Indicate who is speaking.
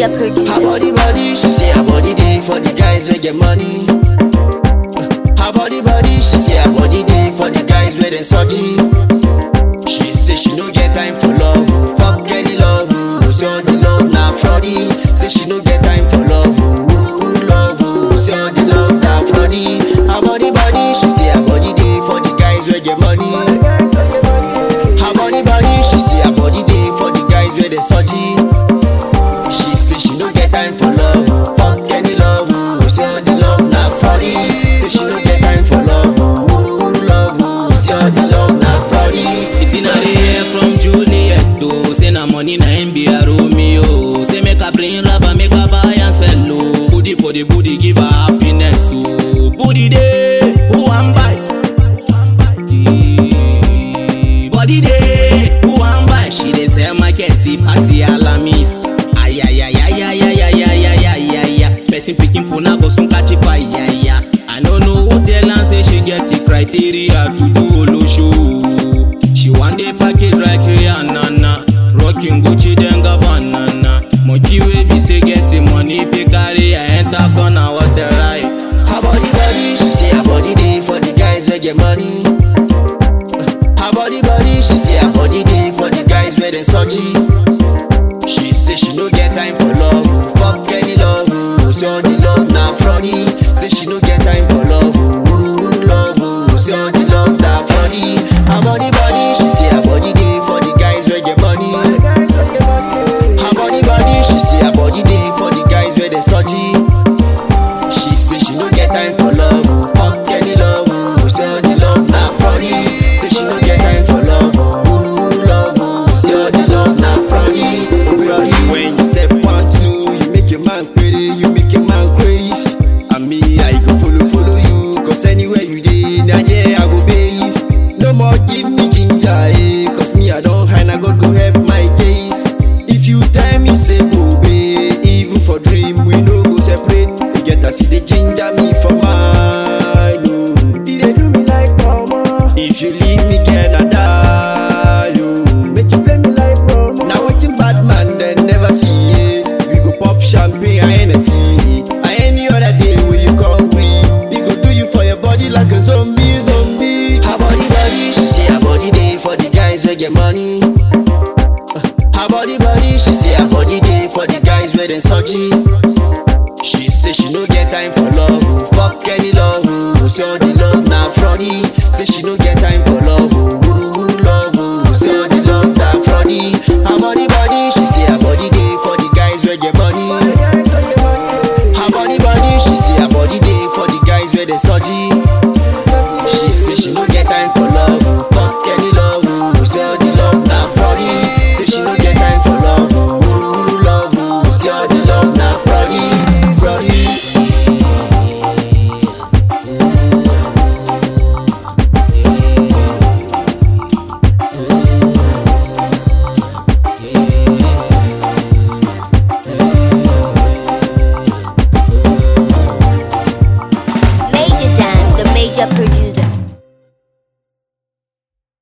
Speaker 1: Media
Speaker 2: Her
Speaker 1: producer.
Speaker 2: body body, she say her body day for the guys wey get money. Her body body, she say her body day for the guys wey dem surgery. She say she no get time for love, oh, fuck any love, oh, say all the love na fraudy. Say she no get time for love, oh, ooh, love, oh, say all the love na fraudy. Her body body, she say her body day for the guys wey get money. Her body body, she say her body day for the guys wey dem surgery. She say she no get time for love, oh, fuck any love, oh, say all the love na fraudy. Say she no get time for love, oh, ooh, love, oh, say all the love na fraudy.
Speaker 3: It's in a hear from Juliet oh. Say na money na him be a Romeo Say make her bring rubber, make her buy and sell oh. Booty for the booty, give her happiness oh. Booty day, who am buy? Eh, Body day, who am buy? She dey sell market, it pass the alamis Ay ay ay ay ay ay ay ay ay ay ay ay Person picking puna go soon catch it by ay ay I no know who tell am say she get the criteria to do olo show She want the package like Rihanna na Rocking Gucci then go banana Monkey wey be say get the money if you carry her enter corner what the right
Speaker 2: Her body body, she say her body day for the guys wey get money. Her body body, she say her body day for the guys wey dem surgery. She say she no get time for love, oh, fuck any love, oh, say all the love na fraudy. Say she no get time for love, oh, ooh, love, oh, say all the love na fraudy. Her body body, she say her body day for the guys wey get money. Her body body, she say her body day for the guys wey dem surgery. She say she no get time for love, oh, fuck any love, oh, say all the love na fraudy. Say she no get time for love, oh, ooh, love, oh, say all the love na fraudy. Fraudy when you step one two, you make a man pretty, you make a man crazy. And me, I go follow follow you, cause anywhere you dey, na there I go base. No more give me ginger, eh, cause me I don't hide, I God go help my case. If you tell me say go be, even for dream we no go separate. You get to see the ginger me for mine. Oh. It dey do me like mama. If you leave me, can I die? Oh. Make you play me like mama. Now waiting bad man, then never see. Yeah. We go pop champagne and Hennessy. And any other day when you come free, we go do you for your body like a zombie, zombie. Her body, body, she say her body day for the guys wey get money. Her body body, she say her body day for the guys wey dem surgery. She say she no get time for love, oh, fuck any love, oh, say all the love na fraudy. Say she no get time for love, oh, ooh,